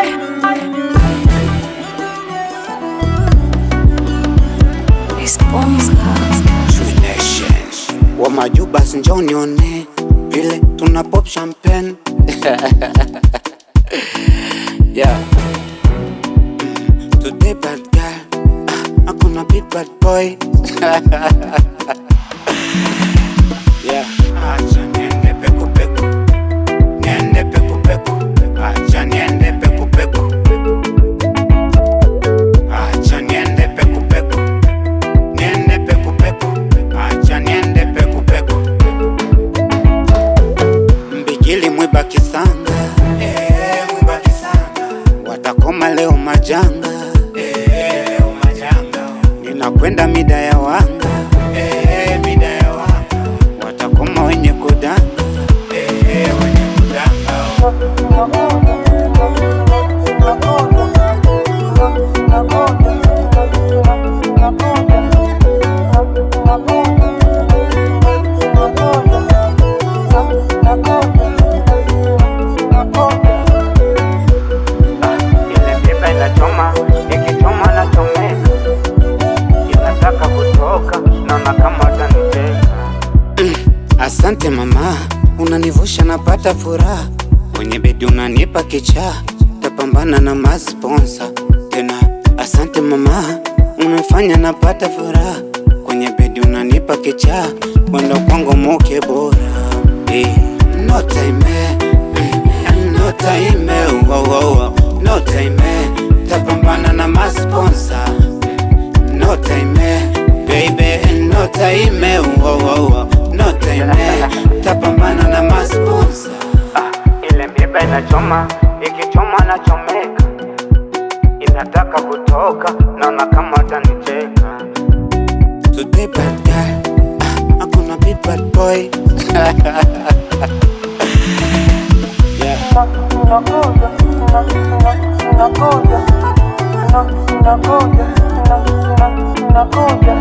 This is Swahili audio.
wa majubas njonione vile tuna pop champagne yeah. Today bad girl ah, hakuna big bad boy yeah. Acha niende peku peku niende peku peku acha niende peku peku acha niende peku peku niende peku peku acha niende peku peku mbigili mwiba kisanga eh, mwiba kisanga watakoma leo majanga eh, leo majanga ninakwenda mida ya wanga eh, mida ya wanga watakoma wenye kudanga eh, wenye kudanga Ile miba inachoma, ikichoma nachomeka, inataka kutoka, naona kama utanicheka. Asante mama, unanivusha napata furaha kwenye bedi, unanipa kichaa, tapambana na masponsa tena. Asante mama, unafanya napata furaha kwenye bedi, unanipa kichaa, mwendo kwangu muke bora eh, no time mm, no time wow, wow, wow. no time tapambana na masponsa no time baby no time wow, wow, wow. no time tapambana na masponsa Ah, ile miba inachoma, ikichoma nachomeka, inataka kutoka, naona kama utanicheka. today bad girl ah, hakuna big bad boy yeah. Nakuja, nakuja, nakuja, nakuja, nakuja,